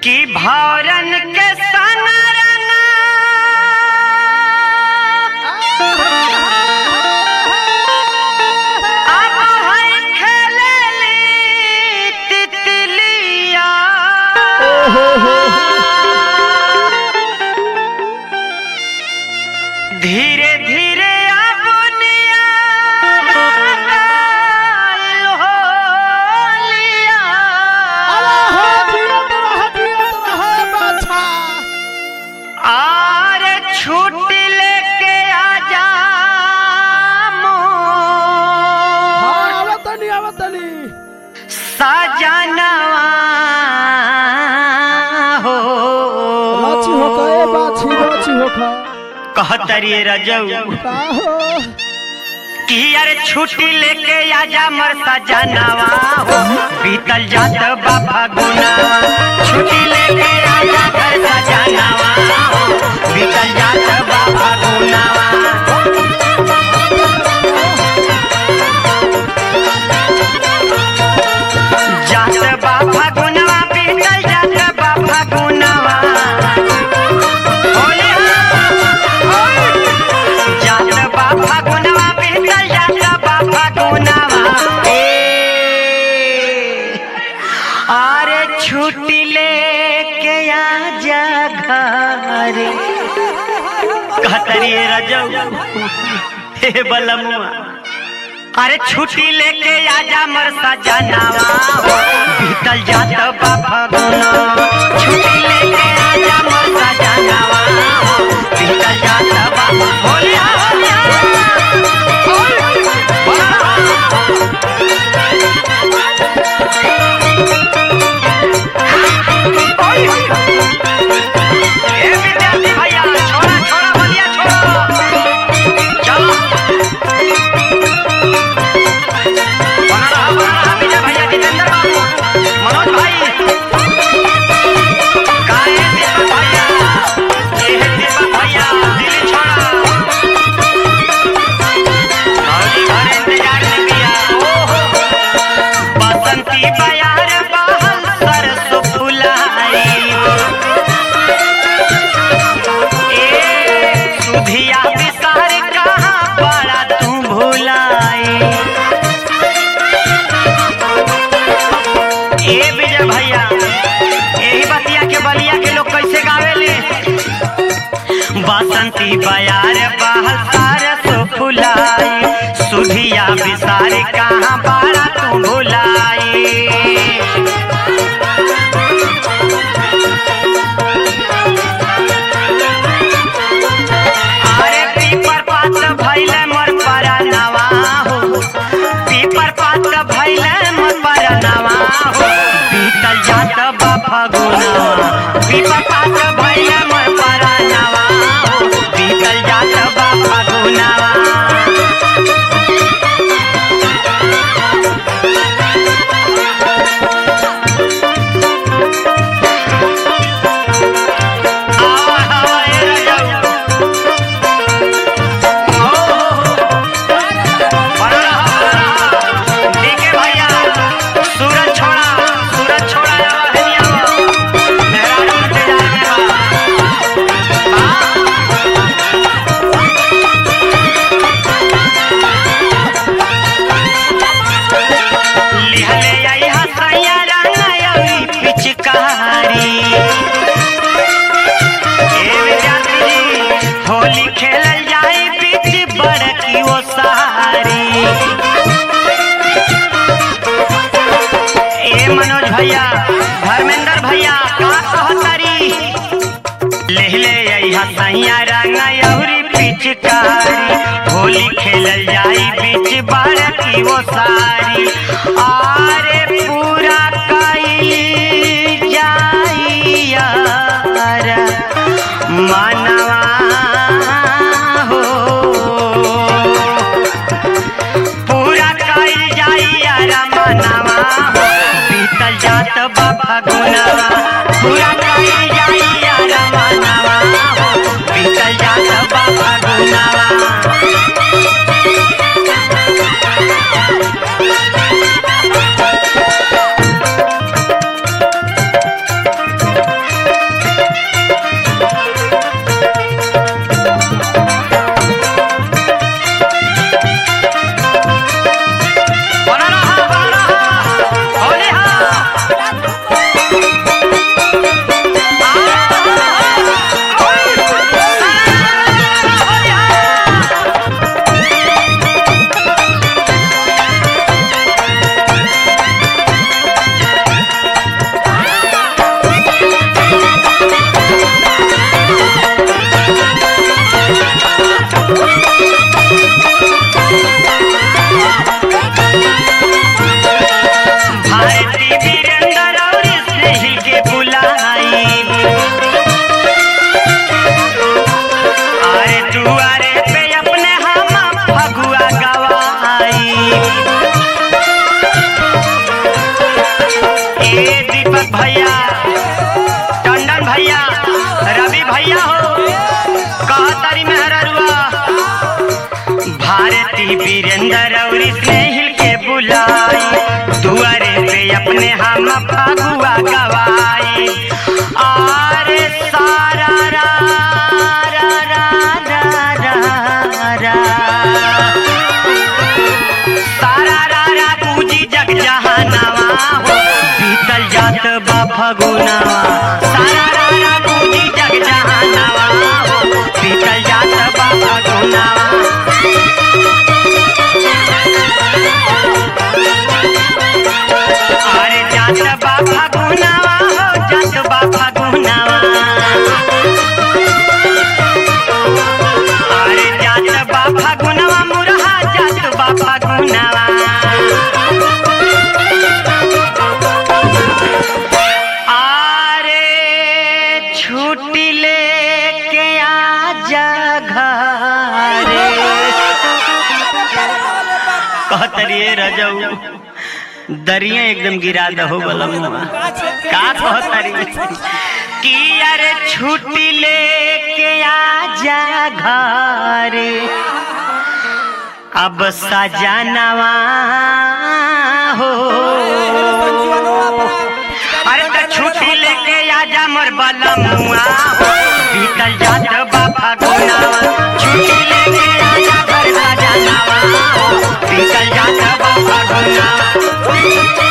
कि भौरन के संग रंगा अब है खेलेली तितलिया धीरे धीरे अबुनिया रंगाइल होलिया आर छुट्टी लेके आजा मोर सजनवा हो कहतरी रजऊ कि यार छुट्टी लेके आजा मोर सजनवा हो बीतल जात बाबा गुना छुट्टी लेके आजा मोर सजनवा हो बीतल जात बाबा गुनावा जात बाबा गुनवा बीतल जात बाबा गुनवा होले होले। जात बाबा गुनवा बीतल जात बाबा गुनवा ए अरे छुट्टी लेके आजा घर कहतरी रजऊ हे बलमुआ अरे छुट्टी लेके आजा मर सजनावा हो बीतल जात बाबा गुना छुट्टी लेके आजा मर सजनावा हो बीतल जात बाबा होले होले ए विद्यार्थी भैया छोड़ा छोड़ा बलिया छोड़ा चलो बना रहा बना रहा विजय भैया जितेंद्र बाबू मनोज भाई काहे दीपक भैया ये है दीपक भैया दिल्ली छोड़ा मौली घर इंतजार में किया ओहो बसंती बयार बहल सरसों फुलाई ए सुधिया विसार कहाँ पड़ा तू भुलाई ए विजय भैया यही बतिया के बलिया के लोग कैसे गावेले बसंती बयार बहल सार सो फुलाई सुधिया विसार कहाँ बारा तू भुलाई अरे पीपर पात भैले मोर परनवा हो पीपर पात भैले मोर परनवा हो बीतल जात बाबा गुना पीपर पात भैले मोर परनवा हो बीतल जात बाबा गुनावा आवा आवा ए रजऊ भैया सूरज छोड़ा सूरज छोड़ा हनिया मेहरारू इंतजार में बा लिहले आई हसैया रंगाई पिचकारी ए विद्यार्थी जी, होली खेलल जाए बीच बड़की वो सारी ए मनोज भैया धर्मेंद्र भैया का कहतारी लेहले अइहा सैया रंगा अउरी पिचकारी होली खेलल जाई बीच बड़की वो सारी आरे पूरा कइल जाई यार मनवा हो पूरा कइल जाई यार मनवा हो बीतल जात बाबा गुनावा पूरा कइल जाई यार मनवा हो बीतल जात बाबा गुनावा जितेंद्र और स्नेहिल के बुलाई दुआरे पे अपने हम फगुआ गवाई आरे सारा रा रा रा रा रा रा सारा रा रा पूजी जग जहानावा हो बीतल जात बा फगुनावा सारा रा रा पूजी जग जहानावा हो बीतल जात बा फगुनावा अरे जात बा फगुनावा हो जात बा फगुनावा अरे जात बा फगुनावा मुरहा जात बा फगुनावा अरे छुट्टी लेके आजा घरे कहतरिए रजऊ दरिया एकदम गिरा दहो बलमुआ का कहतरी कि अरे छुट्टी लेके आजा घरे अब सजनवा हो अरे तो छुट्टी लेके आजा मोर बलमुआ हो बीतल जात बाबा गुनावा छुट्टी लेके आजा घर सजनवा हो बीतल जात बाबा गुनावा